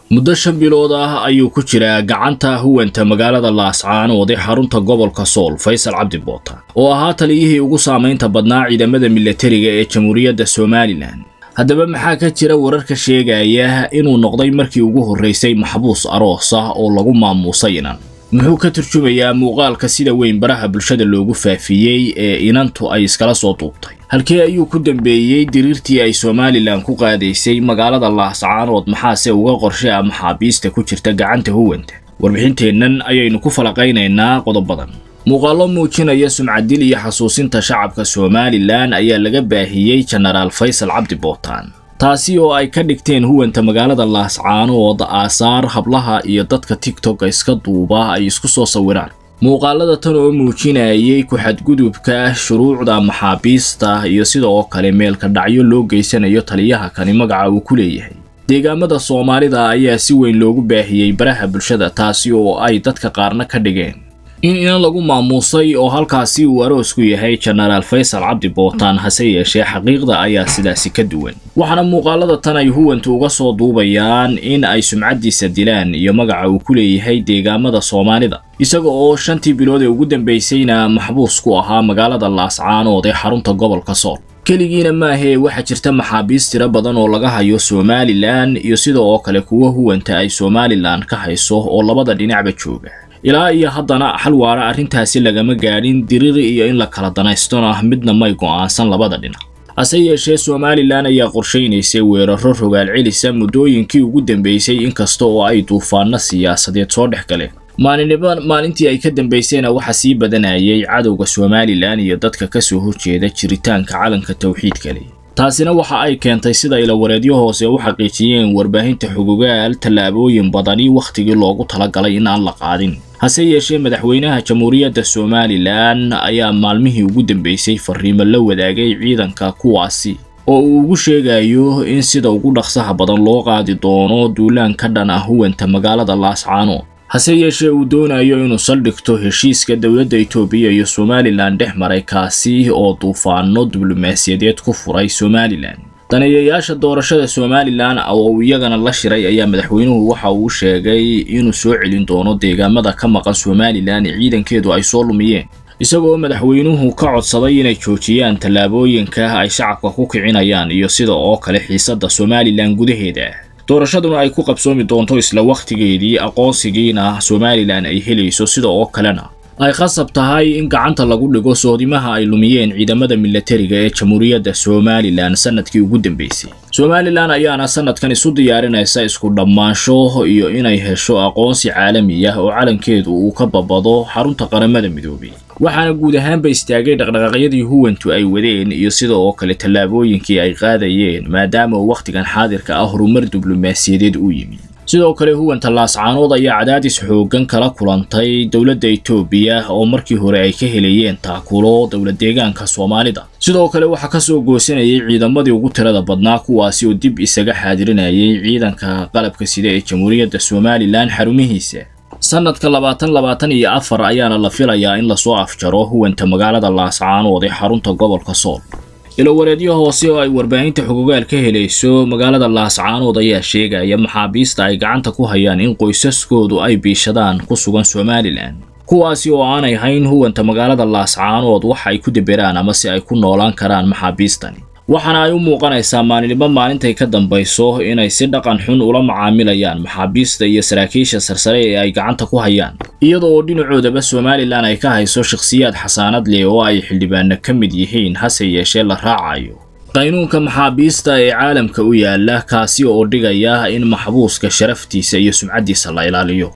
muddo shan bilood ah ayuu ku jiraa gacanta huwanta magaalada laascaanood ee xarunta gobolka sool faysal cabdi boota oo ahaa taliyihii ugu saamaynta badnaa ciidamada milatariga ee jamhuuriyadda somalilan haddaba maxaa ka jira wararka sheegaya inuu noqday markii ugu horraysay maxbuus aroos ah oo lagu maamuusay inan muxuu ka turjumayaa muuqaalka sida weyn baraha bulshada loogu faafiyey ee inantu ay iskala soo duubtay halkee ayuu ku dambeeyey diriirtii ay somalilan ku qaadaysay magaalada laascaanood maxaase uga qorshe a maxaabiista ku jirta gacanta huwanta warbixinteennan ayaynu ku falaqaynaynaa qodobadan muuqaallo muujinaya sumcadil iyo xasuusinta shacabka somalilan ayaa laga baahiyey jenaraal faysal cabdi bootaan taasi oo ay ka dhigteen huwanta magaalada laascaanood aasaar hablaha iyo dadka tigtokka iska duuba ay isku soo sawiraan muuqaalada tan oo muujinayay ku-xadgudubka shuruucda maxaabiista iyo sida oo kale meelka dhacyo loo geysanayo taliyaha kani magaca uu ku leeyahay deegaamada soomaalida ayaa si weyn loogu baahiyey baraha bulshada taasi oo ay dadka qaarna ka dhigeen in inan lagu maamuusay oo halkaasi uu aroosku yahay jenaraal faysal cabdi bootaan hase yeeshee xaqiiqda ayaa sidaasi ka duwan waxaana muuqaalada tan ay huwanta uga soo duubayaan in ay sumcaddiisa dilaan iyo magaca uu ku leeyahay deegaamada soomaalida isaga oo shantii bilood ee ugu dambaysayna maxbuus ku ahaa magaalada laascaanood ee xarunta gobolka sool keligiina maahee waxaa jirta maxaabiis tiro badan oo laga hayo somalilan iyo sida oo kale kuwa huwanta ay somalilan ka hayso oo labada dhinacba jooga ilaa iyo haddana xal waara arrintaasi lagama gaadhin diriri iyo in la kala danaystona midna may go'aansan labada dhinac hase yeeshee somalilan ayaa qorshaynaysay weeraro rogaal celisa muddooyinkii ugu dambeysay inkasta oo ay duufaanno siyaasadeed soo dhex galeen maalinniba maalintii ay ka dambaysayna waxaa sii badanayay cadowga somalilan iyo dadka ka soo horjeeda jiritaanka calanka tawxiidka leh taasina waxa ay keentay sida ilawareedyo hoose u xaqiijiyeen warbaahinta xugugaal tallaabooyin badani wakhtigii loogu talagalay in aan la qaadin hase yeeshee madaxweynaha jamhuuriyadda somalilan ayaa maalmihii ugu dambeysay fariimo la wadaagay ciidanka kuwaasi oo uu ugu sheegayo in sida ugu dhaqsaha badan loo qaadi doono duulaan ka dhan ah huwanta magaalada laascaanood hase yeeshee uu doonayo inuu saldhigto heshiiska dowladda itoobiya iyo somalilan dhex maray kaasi oo duufaano diblomaasiyadeed ku furay somalilan daneeyayaasha doorashada somalilan oo uu iyagana la shiray ayaa madaxweynuhu waxa uu sheegay inuu soo celin doono deegaamada ka maqan somalilan ee ciidankeedu ay soo lumiyeen isagoo madaxweynuhu ka codsaday inay joojiyaan tallaabooyinka ay shacabka ku kicinayaan iyo sida oo kale xiisadda somalilan gudaheeda doorashaduna ay ku qabsoomi doonto isla wakhtigeedii aqoonsigiina somalilan ay helayso sida oo kalena ay khasab tahay in gacanta lagu dhigo soodimaha ay lumiyeen ciidamada milatariga ee jamhuuriyadda somalilan sanadkii ugu dambeysay somalilan ayaana sanadkan isu diyaarinaysa isku dhammaansho iyo inay hesho aqoonsi caalami ah oo calankeedu uu ka babado xarunta qaramada midoobay waxaana guud ahaanba istaagay dhaqdhaqaaqyadii huwantu ay wadeen iyo sida oo kale tallaabooyinkii ay qaadayeen maadaama uu wakhtigan xaadirka ah horumar diblomaasiyadeed uu yimi sidoo kale huwanta laascaanood ayaa cadaadis xooggan kala kulantay dowladda itoobiya oo markii hore ay ka helayeen taakulo dowlad deegaanka soomaalida sidoo kale waxaa ka soo goosanayay ciidamadii ugu tirada badnaa kuwaasi oo dib isaga xaadirinayay ciidanka qalabka sida ee jamhuuriyadda somalilan xarumihiisa sanadka labaatan labaatan iyo afar ayaana la filayaa in lasoo afjaro huwanta magaalada laascaanood ee xarunta gobolka sool ilowareedyo hoose oo ay warbaahinta xugugaal ka helayso magaalada laascaanood ayaa sheegaya maxaabiista ay gacanta ku hayaan in qoysaskoodu ay biishadaan ku sugan somalilan kuwaasi oo aanay hayn huwanta magaalada laascaanood waxa ay ku deberaan ama si ay ku noolaan karaan maxaabiistani waxaana ay u muuqanaysaa maalinimo maalintay ka dambayso inay si dhaqan xun ula macaamilayaan maxaabiista iyo saraakiisha sarsare ee ay gacanta ku hayaan iyada oo dhinacoodaba somalilan ay ka hayso shakhsiyaad xasaanad leh oo ay xildhibaano ka mid yihiin hase yeeshee la raacayo qaynuunka maxaabiista ee caalamka u yaala kaasi oo dhigaya in maxbuuska sharaftiisa iyo sumcaddiisa la ilaaliyo